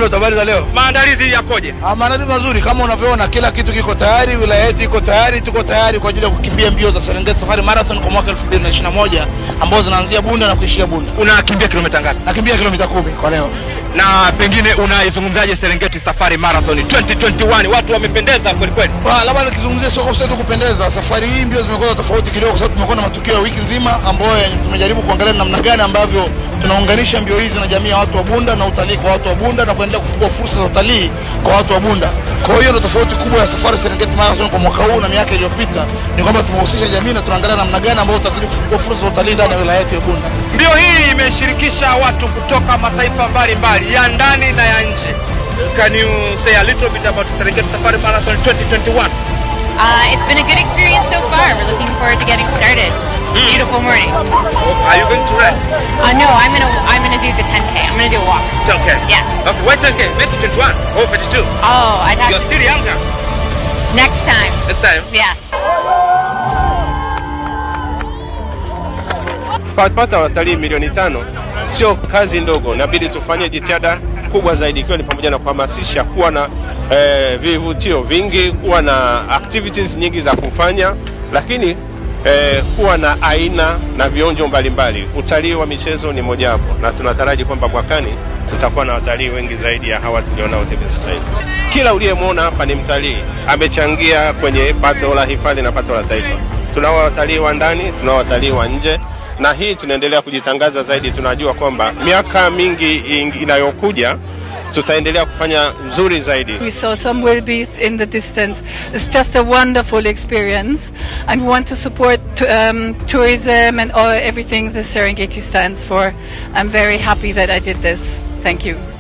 Elliot, habari za leo? Maandalizi yakoje? Ah, maandalizi mazuri kama unavyoona, kila kitu kiko tayari, wilaya yetu iko tayari, tuko tayari kwa ajili ya kukimbia mbio za Serengeti Safari Marathon kwa mwaka 2021 ambazo zinaanzia Bunda na kuishia Bunda. Unakimbia kilomita ngapi? Nakimbia kilomita kumi kwa leo. Na pengine unaizungumzaje Serengeti Safari Marathon 2021? Watu wamependeza kweli kweli. Ah, labda nikizungumzia sio kwa tu kupendeza. Safari hii mbio zimekuwa tofauti kidogo kwa sababu tumekuwa na matukio ya wiki nzima ambayo tumejaribu kuangalia namna gani ambavyo tunaunganisha mbio hizi na jamii ya watu wa Bunda na utalii kwa watu wa Bunda na kuendelea kufungua fursa za utalii kwa watu wa Bunda. Kwa hiyo ndio tofauti kubwa ya safari Serengeti Marathon kwa mwaka huu na miaka iliyopita ni kwamba tumehusisha jamii na tunaangalia namna gani ambayo tutazidi kufungua fursa za utalii ndani ya wilaya yetu ya Bunda. Mbio hii imeshirikisha watu kutoka mataifa mbalimbali ya ndani na ya nje. Can you say a little bit about Serengeti Safari Marathon 2021? Uh, it's been a good experience so far. We're looking forward to getting started. Beautiful morning. Are you going to run? Uh, no, I'm gonna I'm gonna do the 10k. I'm gonna do a walk. 10k. Yeah. Okay, why 10k? Make it 21 or 52. Oh, I'd have You're to still younger. next time. Next time. Yeah. Kupata watalii milioni tano sio kazi ndogo, inabidi tufanye jitihada kubwa zaidi, ikiwa ni pamoja na kuhamasisha kuwa na eh, vivutio vingi, kuwa na activities nyingi za kufanya, lakini eh, kuwa na aina na vionjo mbalimbali. Utalii wa michezo ni mojawapo, na tunataraji kwamba mwakani tutakuwa na watalii wengi zaidi ya hawa tulionao hivi sasa hivi. Kila uliyemwona hapa ni mtalii, amechangia kwenye pato la hifadhi na pato la taifa. Tunao watalii wa ndani, tunao watalii wa nje na hii tunaendelea kujitangaza zaidi. Tunajua kwamba miaka mingi ing- inayokuja tutaendelea kufanya nzuri zaidi. We saw some wildebeest in the distance. It's just a wonderful experience, and we want to support um, tourism and all, everything the Serengeti stands for. I'm very happy that I did this. Thank you.